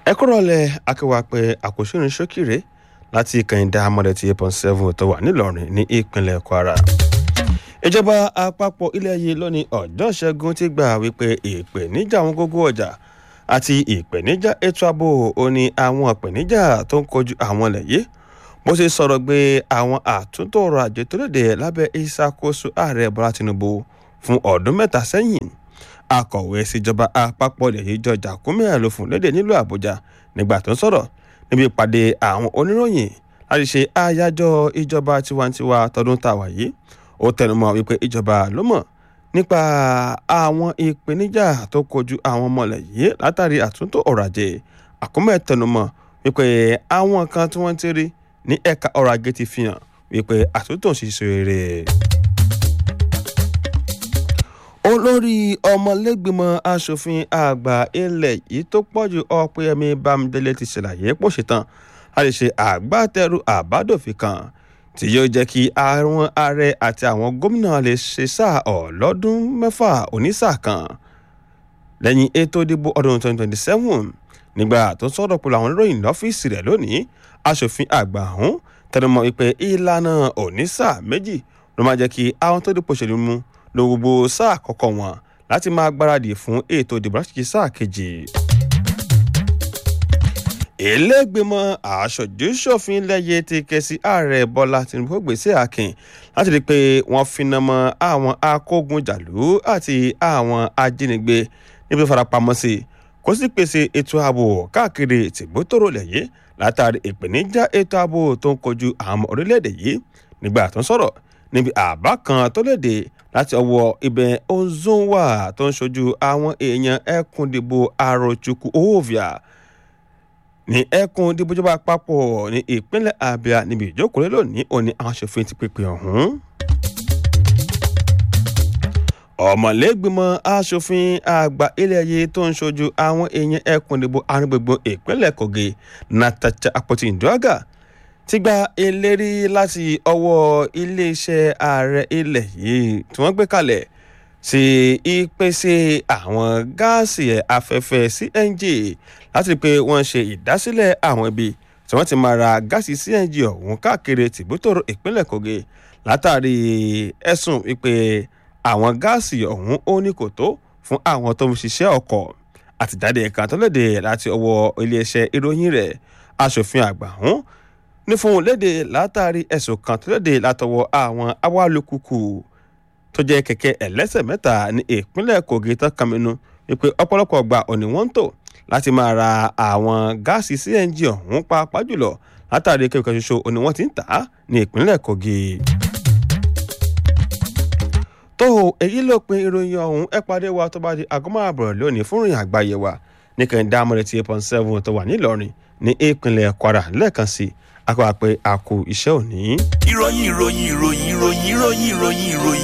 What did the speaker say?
ẹ kúrò lẹ akéwà pé àkóṣírin ṣókìrè láti kẹ̀hìndà amọ̀dẹ̀tì eight point seven tó wà nílọrin ní ìpínlẹ̀ kwara ìjọba àpapọ̀ ilẹ̀ yìí lónìí ọjọ́ ìṣẹ́gun ti gbà wípé ìpèníjà àwọn gógó ọjà àti ìpèníjà ètò ààbò ò ní àwọn ìpèníjà tó ń kojú àwọn ilẹ̀ yìí bó ṣe sọ̀rọ̀ gbé àwọn àtúntò ọrọ̀ ajé tó léde lábẹ́ ìṣàkóso ààrẹ bọ́lá tinubu fún ọdún mẹ́ta sẹ́yìn akọ̀wé síjọba àpapọ̀ ilẹ̀ yìí jọjà kúmíà ló fún léde nílùú àbújá nígbà tó ń sọ̀rọ̀ níbi ìpàdé àwọn oníròyìn láti ṣe àyájọ́ ìjọba tiwantiwa tọdún tàwa yìí ó tẹnumọ́ wípé ìjọba ló mọ̀ nípa àwọn ìpèníjà tó kojú àwọn ọmọlẹ̀ yìí látàrí àtúntò ọrọ̀ ajé àkúmẹ̀ tẹnumọ́ wípé àwọn kan tí wọ́n ti rí ní ẹ̀ka ọrọ̀ ajé ti fi hàn wípé àtúntò ṣiṣẹ́ rere. olórí ọmọlẹ́gbìmọ̀ asòfin àgbà ilẹ̀ yìí tó pọ̀jù ọ̀pẹ̀yẹmí bámidélé ti ṣàlàyé pò ṣetán láti ṣe àgbátẹrù àbádòfin kan tí yóò jẹ́ kí àwọn ààrẹ àti àwọn gómìnà lè ṣe sáà ọlọ́dún mẹ́fà onísáà kan lẹ́yìn ètò ìdìbò ọdún 2027 nígbà tó ń sọ̀rọ̀ pẹ̀lú àwọn oníròyìn lọ́fíìsì rẹ̀ lónìí asòfin àgbà ọ̀hún tẹnumọ́ wípé ìlànà onísáà méjì ló máa jẹ́ kí àwọn tó dìpọ̀ ṣèlú mú lo gbogbo sáà kọ̀ọ̀kan wọn láti máa gbáradì fún ètò ìdìbò láti ṣe sáà kejì ìlẹ́gbẹ̀mọ aṣojú-ṣòfin lẹ́yẹ ti ké sí ààrẹ bọ́lá tinubu gbèsè akin láti rí i pé wọ́n finá mọ́ àwọn akógunjàlú àti àwọn ajínigbé níbi tó farapamọ́ sí kó sì pèsè ètò ààbò káàkiri tìgbótòrò lẹ́yẹ látàrí ìpèníjà ètò ààbò tó ń kojú àwọn orílẹ̀-èdè yìí nígbà tó ń sọ̀rọ̀ níbi àbá kan tó léde láti ọwọ́ ibẹ̀ ozonwa tó ń ṣojú àwọn èèyàn ẹkùndìbò arochukwu ovia ní ẹkùn dìbòjọba àpapọ̀ ní ìpínlẹ̀ abia níbi ìjókòó lónìí òní àwọn aṣòfin ti pèpè ọ̀hún. ọmọlẹ́gbìmọ̀ aṣòfin àgbà ilẹ̀ yìí tó ń ṣojú àwọn èèyàn ẹkùn ìdìbò arúgbogbo ìpínlẹ̀ kogi natacha apoti nduaga ti gba ìlérí láti ọwọ́ iléeṣẹ́ ààrẹ ilẹ̀ yìí tí wọ́n gbé kalẹ̀ sí ìpèsè àwọn gáàsì afẹ́fẹ́ cng láti rí i pé wọ́n ṣe ìdásílẹ̀ àwọn ibi tí wọ́n ti máa ra gáàsì cng ọ̀hún káàkiri tìbútòrò ìpínlẹ̀ kogi látàrí ẹ̀sùn wípé àwọn gáàsì ọ̀hún ó ní kò tó fún àwọn tó ń ṣiṣẹ́ ọkọ̀ àtìjáde kan tó léde láti ọwọ́ iléeṣẹ́ ìròyìn rẹ̀ aṣòfin àgbà ọ̀hún ní fún un léde látàrí ẹ̀sùn kan tó léde látọwọ́ àwọn awálùkùkù tó jẹ́ kẹ̀kẹ́ ẹlẹ́sẹ̀ mẹ́ta ní ìpínlẹ̀ kogi tó kàmínú wípé ọ̀pọ̀lọpọ̀ gbà òní wọ́n ń tò láti máa ra àwọn gáàsì cng ọ̀hún pàápàá jùlọ látàrí kẹ̀kẹ́ ṣoṣo òní wọ́n ti ń tà á ní ìpínlẹ̀ kogi. tó èyí ló pin ìròyìn ọ̀hún ẹ pàdé wa tó bá di aago máa bọ̀rọ̀ lónìí fún ìrìn àgbáyé wa ní kẹ́hìndé amọ̀rẹ́ ti eight point seven tó wà nílọrin ní ìpínlẹ̀ kwara lẹ́ẹ̀kan sí akọ́ àpẹ àkó iṣẹ́ òní. ìròyìn ìròyìn ìròyìn ìròyìn ìròyìn ìròyìn ìròyìn